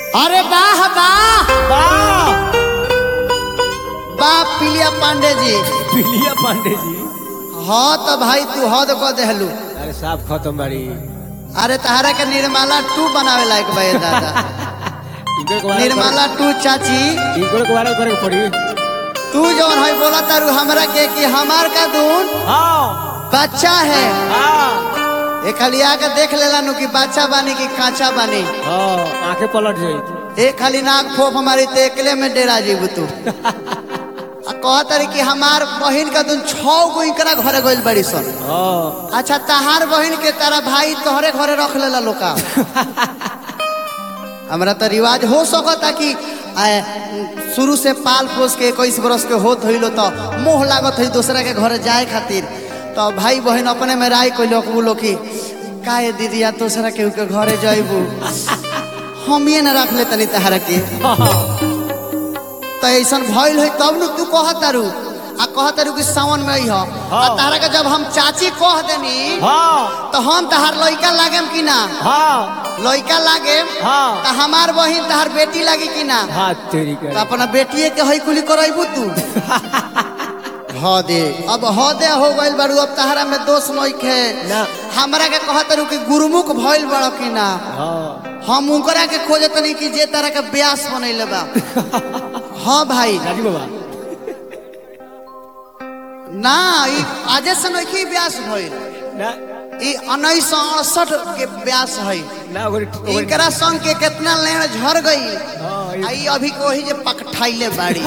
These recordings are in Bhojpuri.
अरे वाह वाह वाह वाह पिलिया पांडे जी पिलिया पांडे जी हाँ तो भाई तू हद कह देहलू अरे साफ खत्म बाड़ी अरे तहरा के निर्मला टू बनावे लायक बे दादा इनकर को वायरल निर्मला टू चाची करे- इनकर को वायरल करे के पड़ी तू जौन है बोला तारू हमरा के कि हमार का दून हाँ बच्चा है हाँ ए खाली आके देख लेला नु कि बच्चा बानी कि कांचा बानी हाँ आंखें पलट जाई ए खाली नाक फोफ हमारी ते एकले में डेरा जीबू तू आ कहत रही कि हमार बहिन का दून छौ गो इकरा घरे गइल बड़ी सन हाँ अच्छा तहार बहिन के तारा भाई तोहरे घरे रख लेला लोका हमरा तो रिवाज हो सकता कि आए, शुरू से पाल पोस के इक्कीस बरस के होत होइलो तो मोह लागत है दूसरा के घरे जाए खातिर तो भाई बहन अपने में राय कोई लोग बोलो कि काहे दीदिया दूसरा के के घरे जाइबू हम ये न रख ले तनी तहरा के तो ऐसा भइल है तब न तू कहतारू आ कहतारू कि सावन में अइह आ हाँ। तहरा के जब हम चाची कह देनी हाँ तो हम तहार लइका लागेम कि ना हाँ लइका लागेम हाँ तो हमार बहिन तहार बेटी लागी कि ना हाँ तेरी तो कर अपना बेटिए के हई कुली करैबू तू हाँ दे अब हाँ दे हो गइल बारू अब तहरा में दोष नइखे ना हमरा के कहत रू कि गुरुमुख भइल बड़ो कि ना हाँ हम उनकरा के खोजत नहीं कि जे तरह के ब्यास बनैले बा हाँ भाई राजू बाबा ना ई आजे से नइखे ब्यास भइल ना ई उन्नीस सौ अड़सठ के ब्यास है ना ओकरे ओकरे- इनकरा संग के कितना लेन झर गई हाँ, ई- आई अभी को ही जे पकठाइले बाड़ी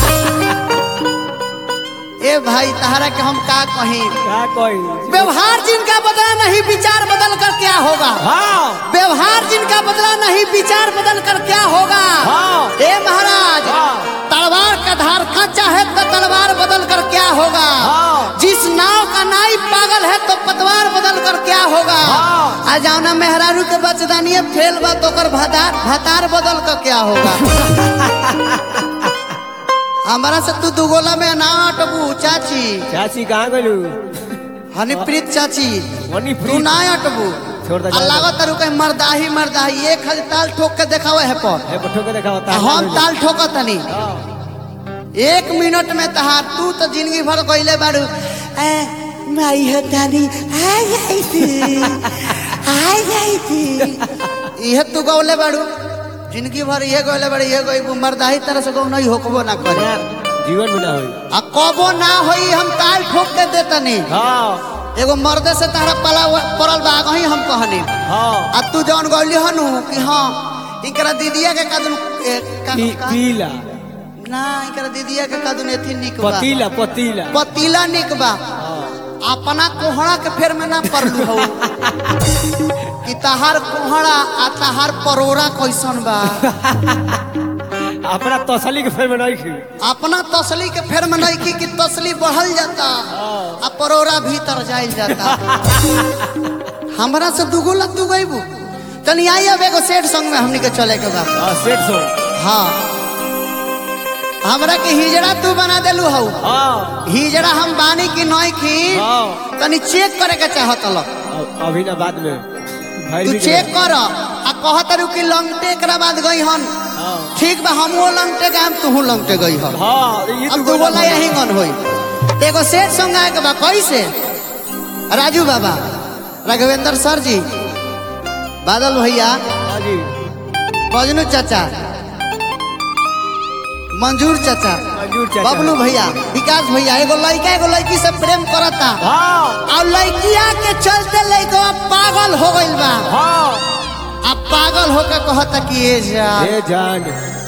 ए भाई तहरा के हम का कही क्या कोई व्यवहार जिनका बदला नहीं विचार बदल कर क्या होगा हाँ व्यवहार जिनका बदला नहीं विचार बदल कर क्या होगा हाँ। ए महाराज हाँ। तलवार का धार कच्चा है तो तलवार बदल कर क्या होगा हाँ। जिस नाव का नाई पागल है तो पतवार बदल कर क्या होगा हाँ। आ जाओ ना मेहरारू के बचदानिए फेल बा तो कर भतार भतार बदल कर क्या होगा हमारा से तू दुगोला में ना अटबू चाची चाची कहाँ गलू हनीप्रीत चाची वनी तू फ्री ना अटबू छोड़ दे, आ लागत तारू कहीं मर्दाही मर्दाही एक खाली ताल ठोक के देखावे है पर है पठो के देखा होता हम ताल ठोकत तनी एक मिनट में तहार तू तो जिंदगी भर गइले बारू ए माई है तानी आ जाई थी आ जाई थी इहे तू गौले बारू जिंदगी भर इहे गौले बारू इहे गई मर्दाही तरह से गौ नहीं होकबो ना करे जीवन में ना होई आ कबो ना होई हम ताल ठोक के देतनी हाँ एगो मर्दे से तारा पला पड़ल बा आगही हम कहनी हाँ आ तू जौन गौली हनु कि हाँ इकरा दीदिया के कदम ए, का- पी, का- पीला ना इकरा दीदिया के कदम एथी निक बा पतीला पतीला पतीला निक बा हाँ अपना कोहड़ा के फेर में ना पड़लू हो कि तहार कोहड़ा आ तहार परोरा कैसन बा अपना तसली के फेर में नहीं खी अपना तसली के फेर में नहीं की कि तसली बढ़ल जाता आ परोरा भीतर जाइल जाता हमरा से दुगोला तू गईबू तनी आई अब एगो सेठ संग में हमनी के चले के बा हाँ सेठ सो हाँ हमरा के हिजड़ा तू बना देलू हऊ हाँ हिजड़ा हम बानी की नई की हाँ तनी चेक करे के चाहत ल अब- अभी ना बाद में भाई तू भी चेक कर आ कहत रू कि लंगटे एकरा बाद गई हन हाँ ठीक बा हमहू लंगटे गए तू लंगटे गई हन हाँ ये अब तू बोला यही गन होई एगो सेठ संग आए के बा कैसे राजू बाबा राघवेंद्र सर जी बादल भैया हाँ जी बजनू चाचा मंजूर चाचा मंजूर चाचा बबलू भैया विकास भैया एगो लड़का एगो लड़की से प्रेम करता हाँ और लड़किया के चलते लड़का पागल हो गइल बा हाँ अब पागल होकर कहता कि ये जा हे जान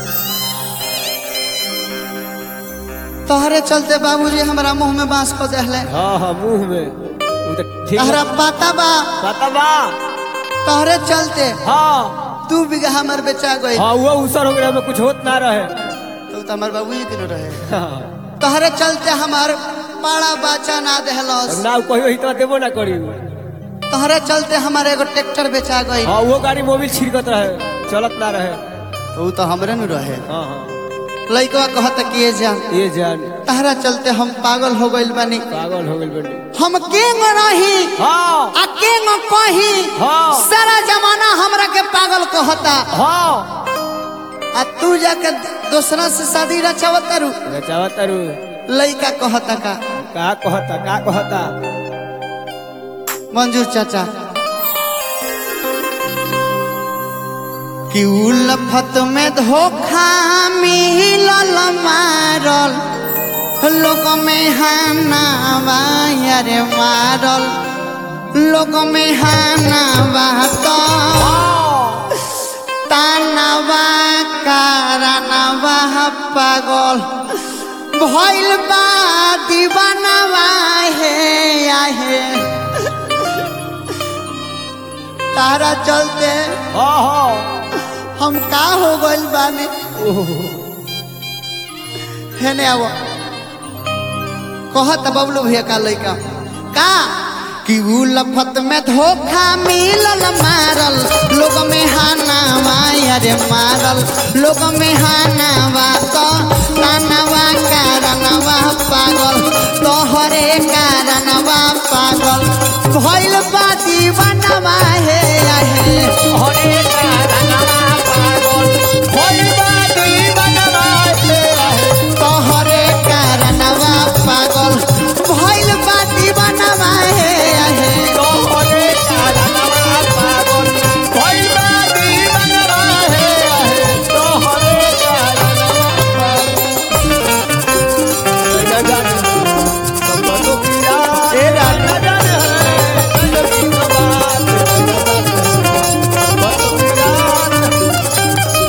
तोहरे चलते बाबूजी हमरा मुंह में बांस को दहले हाँ हाँ मुंह में वो तो ठीक तहरा पता बा पता बा तोहरे चलते हाँ दू बीघा हमर बेचा गई हाँ वो उसर हो गया हमें कुछ होत ना रहे तो तो हमार बाबूजी के न रहे हाँ तोहरे चलते हमार पाड़ा बाचा ना दहलस ना कहियो ही तो देबो ना करी तोहरे चलते हमारे एगो ट्रैक्टर बेचा गई हाँ वो गाड़ी मोबिल छिड़कत रहे चलत ना रहे तो ऊ तो हमरे न रहे हाँ हाँ लड़का कहता कि ये जा ये जान तहरा चलते हम पागल हो गइल बानी पागल हो गइल बनी हम केंग रही हाँ आ केंग कही हाँ। सारा जमाना हमरा के पागल कहता हाँ आ तू जाके दूसरा से शादी रचावत तारू रचावा तारू लइका कहता का का कहता का कहता मंजूर चाचा कि उलफत में धोखा मिलल मारल लोग में हानावा यारे मारल लोग में हानावा तो तानावा कारनावा पागल भइल बा दीवानावा हे आहे तारा चलते हाँ हाँ हम का हो गइल बानी हेने आवो कहत बबलू भैया का लइका का कि उ लफत में धोखा मिलल मारल लोग में हानावा अरे मारल लोग में हानावा तो नानावा कारणवा पागल तोहरे कारणवा पागल भइल बा दीवानवा हे आहे हरे कारणवा पागल होई बा दीवानवा हे आहे तोहरे कारणवा पागल भइल बा दीवानवा हे आहे तोहरे कारणवा पागल होई बा दीवानवा हे आहे तोहरे कारणवा पागल सबको पिया ए राजा नजर है नजर की बात सबको पिया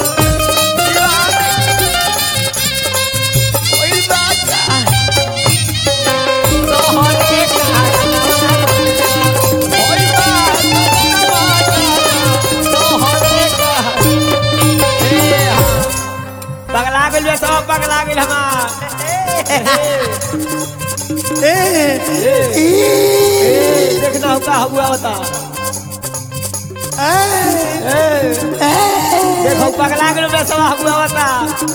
कोई बात तोहरे कारणवा कोई बात तोहरे पगला गेल बे सब पगला गेल हमार ए ई देखना होगा हुआ बता ए देखो पगला गेल बे सब हुआ बता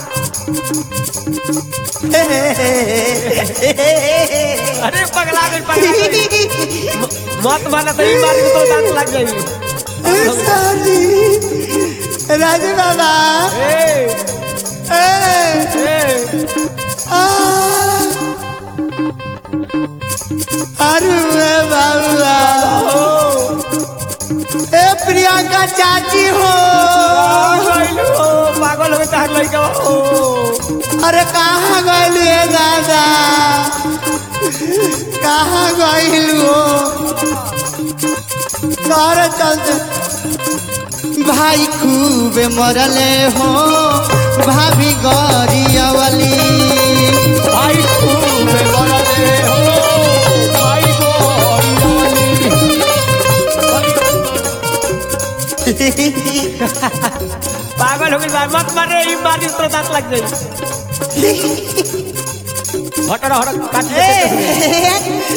अरे पगला गेल पगला गेल मत माना तो ई बात को तो दांत लग जाई साली राजू बाबा ए ए ए आ अरे बाबा ओ ए प्रियंका चाची हो गइल हो पागल हो तार लइका ओ अरे कहाँ गइल ए दादा कहाँ गइल हो घर चलते भाई खूब मरले हो भाभी गरियावली भाई खूब बड़ा दे हो भाई को पागल हो गइल बा मत मारे ई मारी तो दांत लग जाई हटड़ हटड़ काट दे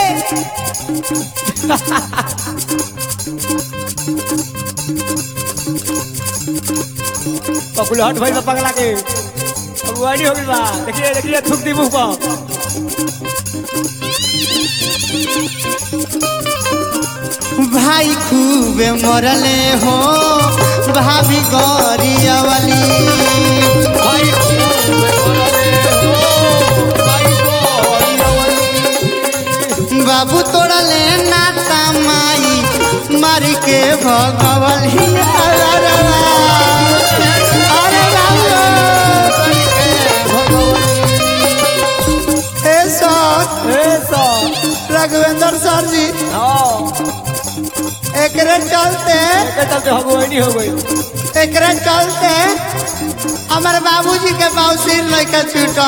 पकुल हट भइल बा पगला के अब वानी हो गइल बा देखिए देखिए थूक दी मुंह पर भाई खूब मरले हो भाभी गरियावली भाई खूब बड़ा दे हो भाई को बाबू तोड़ले नाता माई मार के भगवली अरे बाबू ए सर ए सो रघुवेंद्र सर जी हां एकरे चलते के चलते हम वानी हो गई एकरे चलते हमारे बाबूजी के बाउसिर लइका छूटा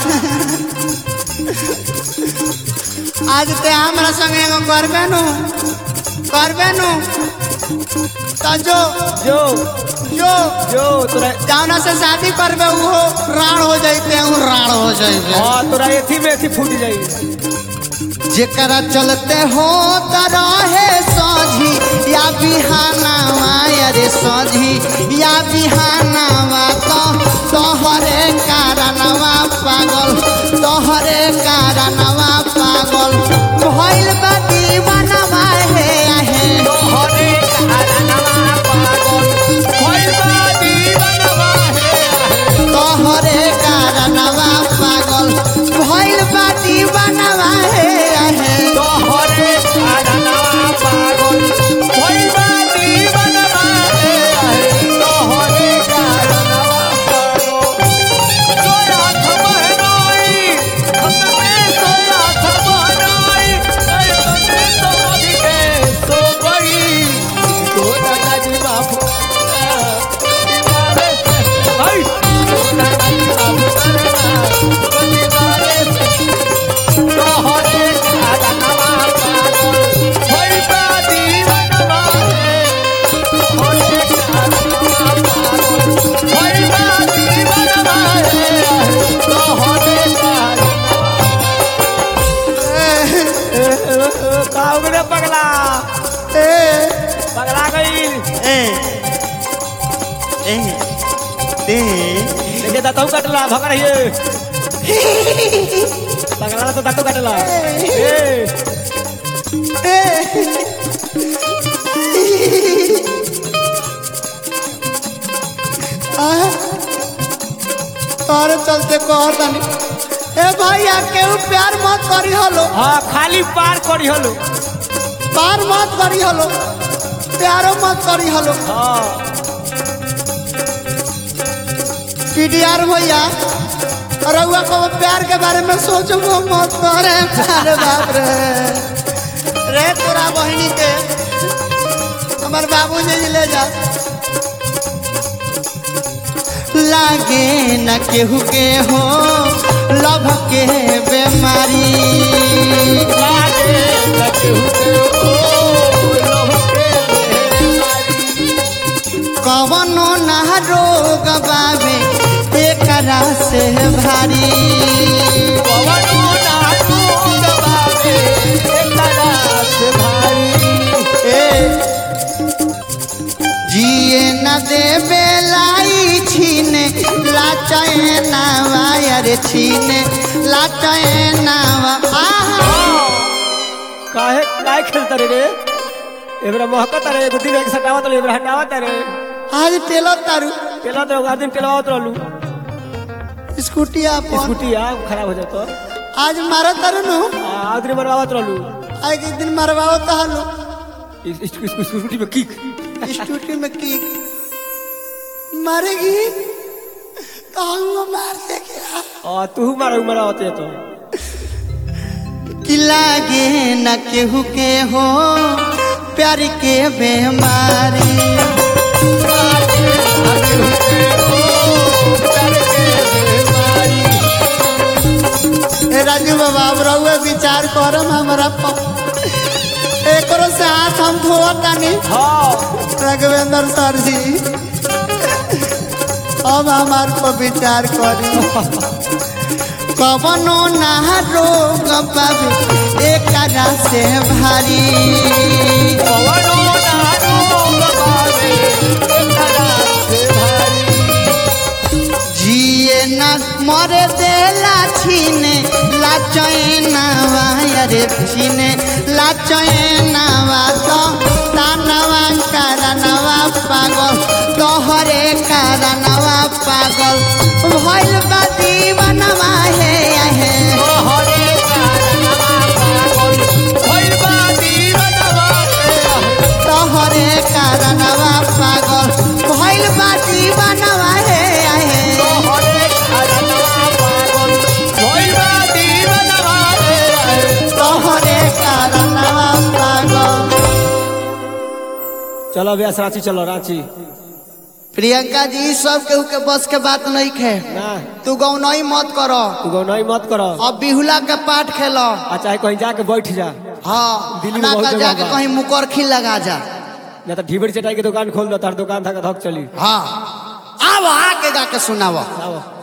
आज ते हमरा संगे एगो करबे नु करबे नु तो जो जो जो जो तोरा जावना से शादी करबे उहो राण हो जाइते हूँ राण हो जाइते हां तोरा एथी में एथी फूट जाई जेकरा चलते हो रहे सोझी या बिहानावा अरे सोझी या बिहानावा तो तोहरे कारणवा पागल तोहरे कारणवा पागल भइल बा दीवानवा हे आहे तोहरे कारणवा पागल होई बा दीवानवा ए दे देखिए दांतों काटला भगा रही है पगला तो दांतों काटला ए तोरे चलते कहतानी ए भैया केहू प्यार मत करी हलो हाँ खाली पार करी हलो पार मत करी हलो प्यारो मत करी हलो हाँ पीडीआर भैया रउआ को प्यार के बारे में सोचबो मत करे अरे बाप रे रे तोरा बहिनी के हमार बाबू जी ले जा लागे न केहू के हो लभ के बीमारी लागे लगे हुए ओ लोह के बेमारी। कवनो ना रोग बाबे एकरा से भारी पवनो ना दूध बाबे, एकरा से भारी। ए जिए न देबे लाई छीने लाचाए नावा अरे छीने लाचाए नावा आहा काहे काहे खेलता रे रे एबरा महकत रे एगो दिन एक सटावत रे एबरा हटावत रे आज टेलो तारू केला तो एगो दिन केलावत रहलू स्कूटी अपन स्कूटी आ खराब हो जातो आज मारो तारू नु आदरी मरवावत रहलू आज एक दिन मरवाओ तहलो इस- इस- इस- इस स्कूटी में किक स्कूटी में की मारेगी तो हम मार देगी आ तू मारो मरवावत है तो कि लागे न केहू के हो प्यार के बेमारी ए राजू बाबा अब रहुए विचार करम हमरा पर एकरो से हाथ हम धोआ तानी हाँ राघवेंद्र सर जी अब हमार पर विचार करी कवनो ना रोग पावे एकरा से भारी पवनो ना रोग बाबे, एकरा से भारी। जिए न मरे देला छीने लाचैनावा अरे छीने लाचैनावा तो तानवा कारणवा पागल तोहरे कारणवा पागल भइल बा दीवानवा हे आहे तोहरे कारणवा पागल, होइल बा दीवानवा के। तोहरे कारणवा पागल भइल बा दीवानवा हे आहे तोहरे कारणवा पागल, होइल बा दीवानवा के। तोहरे कारणवा पागल चलो व्यास रांची चलो रांची प्रियंका जी ई सब केहू के बस के बात नहीं खे ना तू गौनई मत करो तू गौनाई मत करो अब बिहुला के पाठ खेलो आ चाहे कहीं जाके बैठ जा हाँ दिल्ली में ना बहुत तो जगह जाके बा। कहीं मुकरखी लगा जा ना तो ढीबरी चटाई के दुकान खोल दो तार दुकान था धक चली हाँ अब आके गा के सुनावो आओ